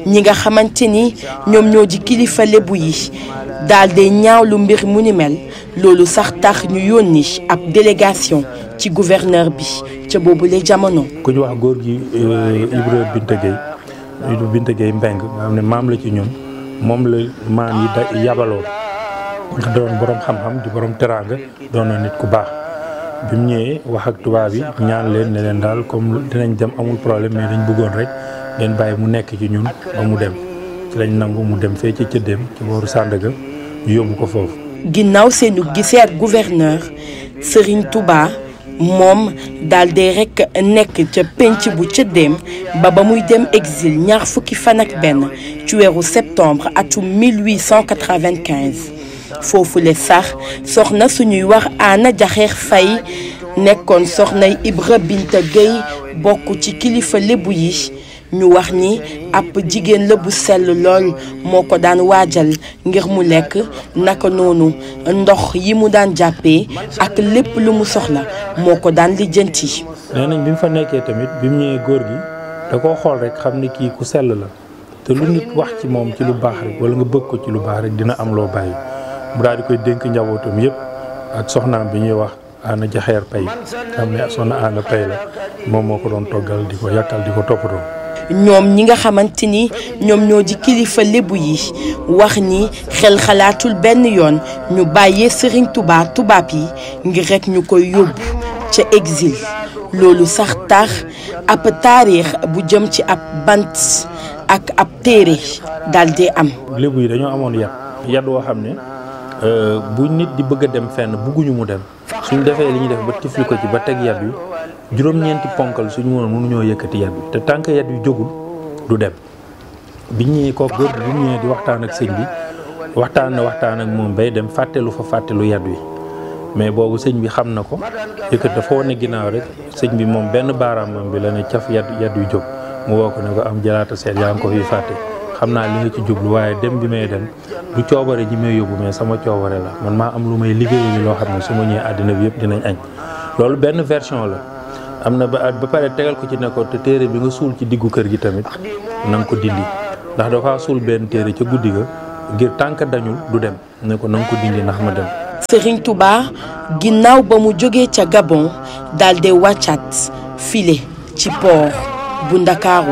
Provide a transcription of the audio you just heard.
ñi nga xamante ni ñoom ñoo di kilifa lébu yi daal di ñaawlu mbir mu ni mel loolu sax tax ñu yónni ab délégation ci gouverneur bi ca boobule jamono. ku ñu wax góor gi Ibra Binta Gueye Ibra Binta Gueye Mbeng nga xam ne maam la ci ñun moom la maam yi da yabaloon ndax doon borom xam-xam di borom teraanga doon na nit ku baax bi mu ñëwee wax ak tubaab yi ñaan leen ne leen daal comme dinañ dem amul problème mais dañ bëggoon rek leen bàyyi mu nekk ci ñun ba mu dem ci lañ nangu mu dem fee ci cëddeem ci booru Sandaga ñu yóbbu ko foofu. ginnaaw seenu gisee ak gouverneur Serigne Touba moom daal di rek nekk ca penc bu cëddeem ba ba muy dem exil ñaar fukki fan ak benn ci weeru septembre atum 1895 foofule sax soxna suñuy wax Anna Jaxeer Fay nekkoon soxnay Ibra Binta Gueye bokk ci kilifa lébu yi ñu wax ni ab jigéen la bu sell lool moo ko daan waajal ngir mu lekk naka noonu ndox yi mu daan jàppee ak lépp lu mu soxla moo ko daan lijjanti. nee nañ bi mu fa nekkee tamit bi mu ñëwee góor gi da koo xool rek xam ni kii ku sell la te lu nit wax ci moom ci lu baax rek wala nga bëgg ko ci lu baax rek dina am loo bàyyi mu daal di koy dénk njabootam yëpp ak soxnaam bi ñuy wax Anna Jaxeer Pay xam ne soxna Anna Pay la moom moo ko doon toggal di ko yàkkal di ko toppatoo. ñoom ñi nga xamante ni ñoom ñoo di kilifa lébu yi wax ni xel xalaatul benn yoon ñu bàyyee Serigne Touba tubaab yi ngir rek ñu koy yóbbu ca exil loolu sax tax ab taarix bu jëm ci ab bant ak ab téere daal di am. lébu yi dañoo amoon yat yat woo xam ne bu nit di bëgg a dem fenn bugguñu mu dem suñ defee li ñuy def ba tifli ko ci ba teg yat wi juróom-ñeenti ponkal suñu woon mënuñoo yëkkati yat bi te tànk yat wi jógul du dem biñ ñëwee ko góor bi mu ñëwee di waxtaan ak sëñ bi waxtaan na waxtaan ak moom bay dem fàttelu fa fàttelu yat wi mais boobu sëñ bi xam na ko yëkkat dafa wane ginnaaw rek sëñ bi moom benn baaraamam bi la ne caf yat yat wi jóg mu woo ko ne ko am jalaata seet yaa ngi ko fi fàtte xam naa li nga ci jublu waaye dem bi may dem du coobare ji may yóbbu mais sama coobare la man maa am lu may liggéeyu loo xam ne su ma ñëwee àddina bi yëpp dinañ añ loolu benn version la am na ba ba pare tegal ko ci nekkoon te téere bi nga suul ci diggu kër gi tamit na nga ko dindi ndax dafa suul benn téere ca guddi ga ngir tànk dañul du dem ne ko na nga ko dindi ndax ma dem. Serigne Touba ginnaaw ba mu jógee ca Gabon daal di wàccaat file ci port bu Ndakaaru